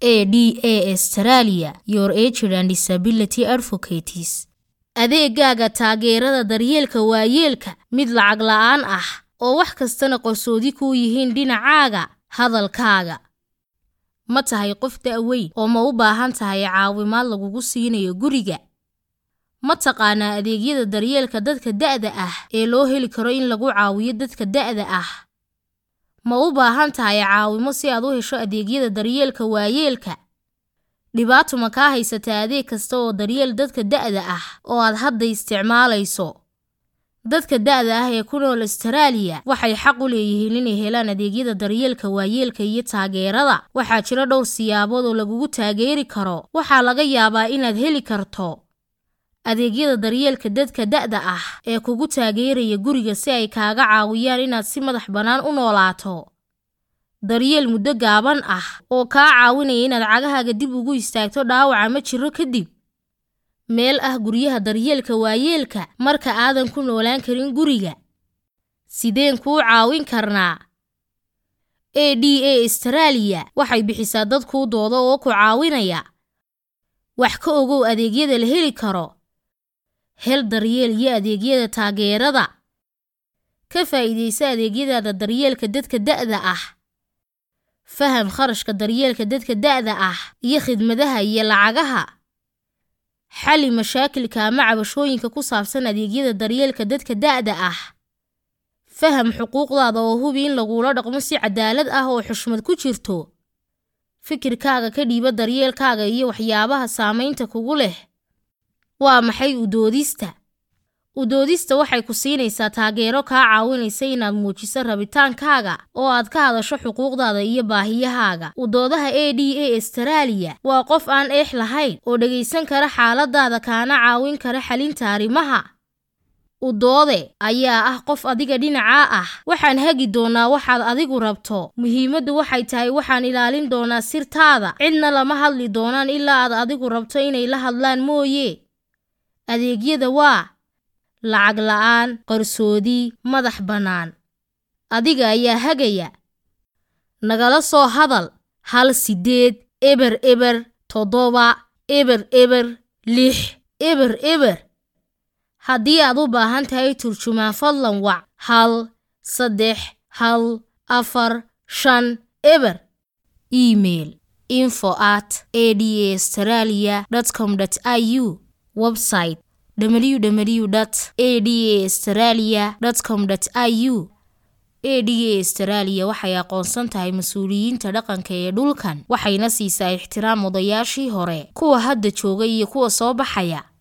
ADA Australia Your Aged and Disability Advocates adeegaaga taageerada daryeelka waayeelka mid lacag la'aan ah oo wax kastana qarsoodi kuu yihiin dhinacaaga hadalkaaga ma tahay qof da'weyn oo ma u baahan tahay caawimaad lagugu siinayo guriga ma taqaanaa adeegyada daryeelka dadka da'da ah ee loo heli karo in lagu caawiyo dadka da'da ah ma u baahan tahay caawimo si aad u hesho adeegyada daryeelka waayeelka dhibaato ma kaa haysataa adeeg kasta oo daryeel dadka da'da ah oo aad hadda isticmaalayso dadka da'da ah ee ku nool Australia waxay xaq u leeyihiin inay helaan adeegyada daryeelka waayeelka iyo taageerada waxaa jira dhowr siyaabood oo lagugu taageeri karo waxaa laga yaabaa inaad heli karto adeegyada daryeelka dadka da'da ah ee kugu taageeraya guriga si ay kaaga caawiyaan inaad si madax bannaan u noolaato daryeel muddo gaaban ah oo kaa caawinaya inaad cagahaaga dib ugu istaagto dhaawaca ma jiro kadib meel ah guryaha daryeelka waayeelka marka aadan ku noolaan karin guriga sideen kuu caawin karnaa ADA Australia waxay bixisaa dad kuu dooda oo ku caawinaya wax ka ogow adeegyada la heli karo hel daryeel iyo adeegyada taageerada ka faa'iidaysa adeegyadaada daryeelka dadka da'da ah faham kharashka daryeelka dadka da'da ah iyo khidmadaha iyo lacagaha xalli mashaakilka ama cabashooyinka ku saabsan adeegyada daryeelka dadka da'da ah faham xuquuqdaada oo hubi in lagula dhaqmo si cadaalad ah oo xushmad ku jirto fikirkaaga ka dhiiba daryeelkaaga iyo waxyaabaha saamaynta kugu leh waa maxay udoodista udoodista waxay ku siinaysaa taageero kaa caawinaysa inaad muujiso rabitaankaaga oo aad ka hadasho xuquuqdaada iyo baahiyahaaga udoodaha ADA Australia waa qof aan eex lahayn oo dhegaysan kara xaaladaada kaana caawin kara xalinta arrimaha udoode ayaa ah qof adiga dhinacaa ah waxaan hagi doonaa waxaad adigu rabto muhiimaddu waxay tahay waxaan ilaalin doonaa sirtaada cidna lama hadli doonaan ilaa aad adigu rabto inay la hadlaan mooye adeegyada waa lacag la'aan qarsoodi madax bannaan adiga ayaa hagaya nagala soo hadal hal sideed eber eber toddoba eber eber lix eber eber haddii aad u baahan tahay turjumaan fadlan wac hal saddex hal afar shan eber email info at adaaustralia com au website www adaaustralia com au ada australia waxay aqoonsan tahay mas-uuliyiinta dhaqanka ee dhulkan waxayna siisaa ixtiraam odayaashii hore kuwa hadda jooga iyo kuwa soo baxaya